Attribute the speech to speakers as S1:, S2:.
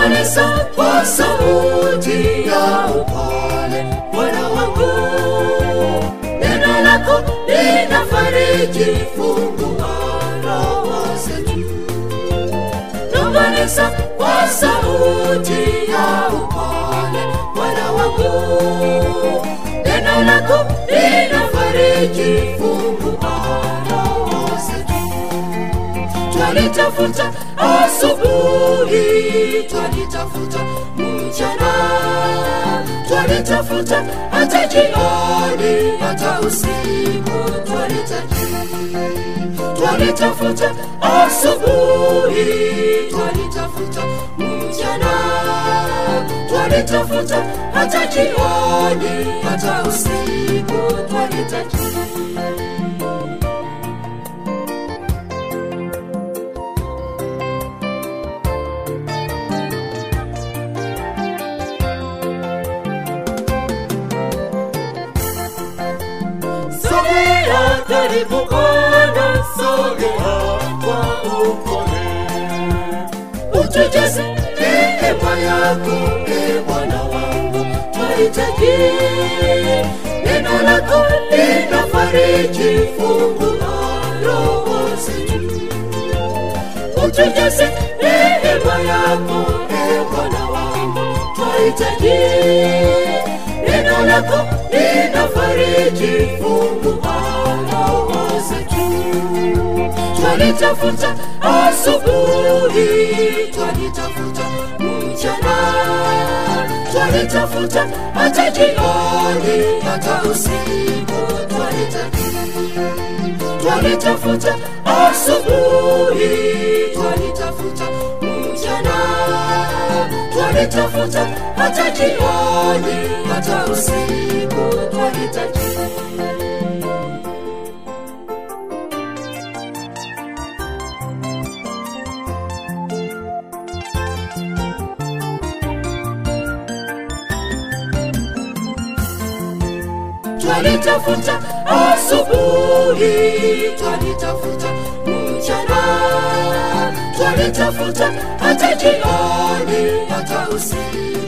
S1: nongoneza kwa sauti ya upole bwana wangu neno lako linafariji fungua roho zetu nongoneza kwa sauti ya upole bwana wangu neno lako linafariji fungua roho zetu twalitafuta asubuhi twalitafuta mchana twalitafuta hata jioni hata usiku twalitaji twalitafuta asubuhi twalitafuta mchana twalitafuta hata jioni hata usiku twalitaji sogea karibu Bwana, sogea kwa upole, utujaze neema yako, e Bwana wangu, twahitaji neno lako linafariji, fungua roho zetu, utujaze neema yako, e Bwana wangu, twahitaji neno lako linafariji, fungua roho zetu. Twalitafuta asubuhi, twalitafuta mchana, twalitafuta hata jioni, hata usiku twalitafuta twalitafuta asubuhi, twalitafuta mchana, twalitafuta hata jioni, hata usiku twalitafuta twalitafuta asubuhi, twalitafuta mchana, twalitafuta hata jioni, hata usiku